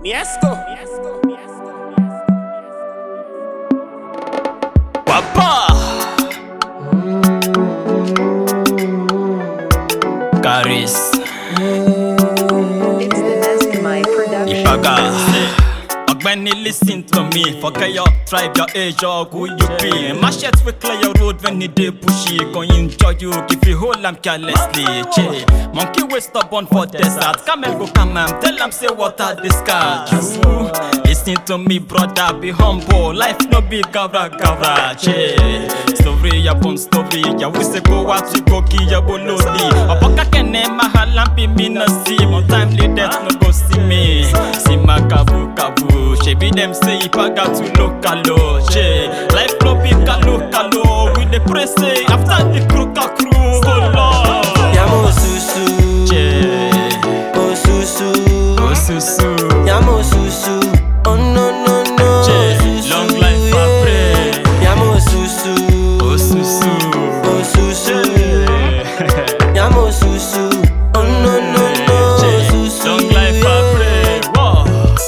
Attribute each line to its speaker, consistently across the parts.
Speaker 1: Miesco.
Speaker 2: Papa Caris
Speaker 3: It's the Nescamite production.
Speaker 2: Ipaga Ọ̀gbẹ́ni listen to me Forget your tribe, your age or who you be Machete will clear your road when it dey pushy Going enjoy you if you hold am carelessly che. Monkey wey stubborn for desert Camel go calm am tell am say water dey scar you Listen to me brother be humble Life no be gavra gavra che. Story upon story Yawu se go out you go kill your bolodi Ọ̀pọ̀ka kẹ́nẹ́ mahalampi mi na see More timely death no go see me See my kabu kabu Shebi dem say ipaga to lokalo che. Life no be kalo kalo We dey pray say after the crew ka crew go lord
Speaker 4: Yamo susu,
Speaker 2: che.
Speaker 4: oh susu,
Speaker 2: Osusu
Speaker 4: Yamo susu, oh no no no,
Speaker 2: che.
Speaker 4: susu,
Speaker 2: Long life I
Speaker 4: yeah.
Speaker 2: pray
Speaker 4: Yamo susu,
Speaker 2: Osusu
Speaker 4: oh susu,
Speaker 2: che.
Speaker 4: Yamo susu, oh no no no, susu,
Speaker 2: Long life I
Speaker 4: yeah.
Speaker 2: pray. Whoa.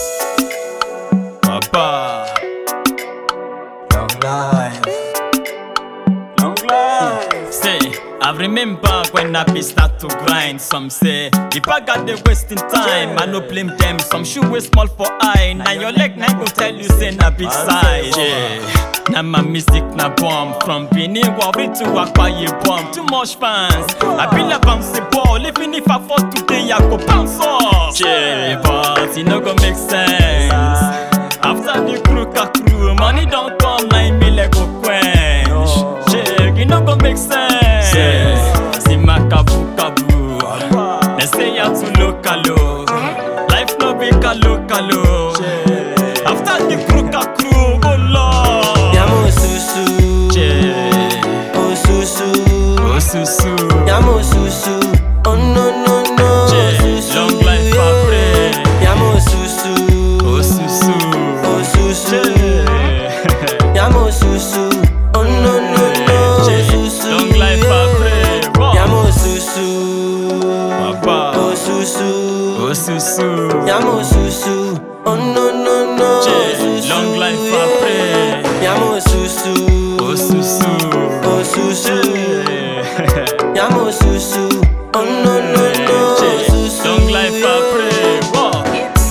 Speaker 2: Papa.
Speaker 4: Long life,
Speaker 2: Long life. Say, I remember when I be start to grind. Some say, if I got the wasting time, I no blame them. Some shoe way small for eye. Now your leg now go tell you say na big size. Yeah. Now my music na bomb from Benin Warri to Akwaye bomb. Too much fans. I be like bouncy ball. Even if I fall today, I go bounce off. Yeah, but it no go make sense. After the crew ka crew, money don't come, like me like go quench. Check, it no go make sense. See my kabu kabu. They say ya to local. Life no be kalo kalo. After the crew ka crew, go lord.
Speaker 4: Yamo susu,
Speaker 2: Check,
Speaker 4: oh susu,
Speaker 2: oh susu.
Speaker 4: Yamo susu, oh no no no,
Speaker 2: Check,
Speaker 4: susu,
Speaker 2: long life I
Speaker 4: yeah.
Speaker 2: pray.
Speaker 4: Yamo susu,
Speaker 2: Oh susu.
Speaker 4: oh susu.
Speaker 2: Check.
Speaker 4: Yamo susu, oh no no no,
Speaker 2: Che,
Speaker 4: susu,
Speaker 2: long life I pray. Wow.
Speaker 4: Yamo susu,
Speaker 2: Papa.
Speaker 4: oh susu,
Speaker 2: Oh susu.
Speaker 4: Yamo susu, oh no no no,
Speaker 2: Che,
Speaker 4: susu,
Speaker 2: long life I
Speaker 4: yeah.
Speaker 2: pray.
Speaker 4: Yamo susu,
Speaker 2: Oh susu.
Speaker 4: oh susu,
Speaker 2: Che,
Speaker 4: Yamo susu, oh no no no, susu,
Speaker 2: long life I pray. Wow.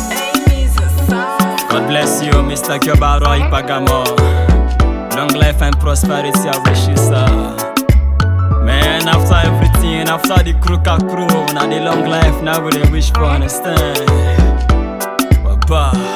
Speaker 2: God bless you, Mr. Kyobaro Ipagamo. Long life and prosperity, I wish you, sir. Man, after everything, after the crew ka crew, now the long life, now we dey wish for understand. Bye bye.